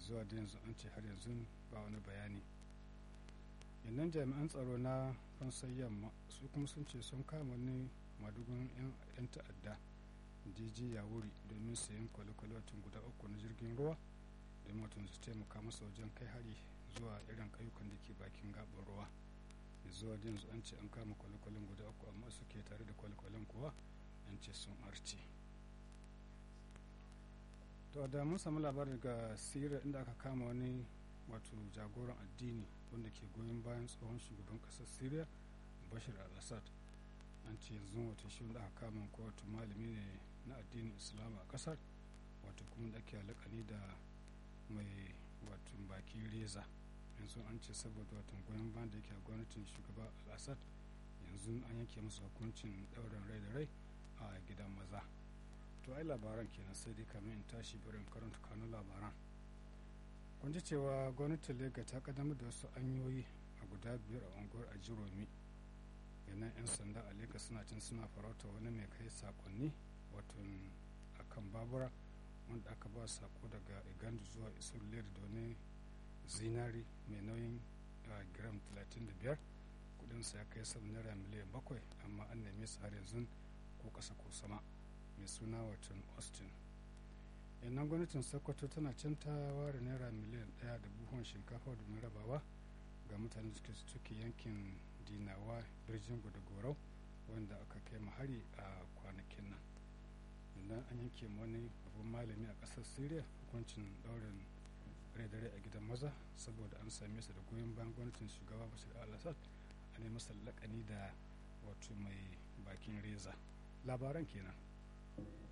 zuwa da yanzu an ce har yanzu ba wani bayani yannan jami'an tsaro na fansar yamma su kuma sun ce sun kama wani madugun 'yan ta'adda dj yawuri domin sayan kwale-kwale watan guda uku na jirgin ruwa domin watan su taimaka masa wajen kai hari zuwa irin kayukan da ke bakin gaɓar ruwa da zuwa da yanzu an ce an kama kwale-kwalen guda uku amma suke tare da kwale-kwalen kuwa an ce sun arce to da mun samu labarin daga siriya inda aka kama wani wato jagoran addini wanda ke goyon bayan tsohon shugaban kasar syria bashir al-assad an ce yanzu wata shi wanda aka kama ko wato malami ne na addinin islam a kasar wato kuma da ake alakani da mai wato bakin reza yanzu an ce saboda wato goyon bayan da yake a gwamnatin shugaba al-assad yanzu an yanke masa hukuncin ɗaurin rai da rai a gidan maza to ai labaran kenan sai dai kamar in tashi barin karanta kanun labaran kun ji cewa gwamnatin lega ta kaddamar da wasu hanyoyi a guda biyar a unguwar a jiromi yanan 'yan sanda a lega suna cin suna farauta wani mai kai sakonni wato a kan babura wanda aka ba sako daga igandu zuwa isur lere da wani zinari mai nauyin gram 35 kudinsa ya kai sama naira miliyan bakwai amma an neme su har yanzu ko kasa ko sama mai suna watan austin yannan gwamnatin sokoto tana can ta ware naira miliyan daya da buhun shinkafa domin rabawa ga mutanen da suke yankin dinawa birjin da gorau wanda aka kai hari a kwanakin nan yannan an yanke wani babban malami a ƙasar syria hukuncin daurin rai dare a gidan maza saboda an same su da goyon bayan gwamnatin shugaba bashir al-assad a ne masa lakani da wato mai bakin reza labaran kenan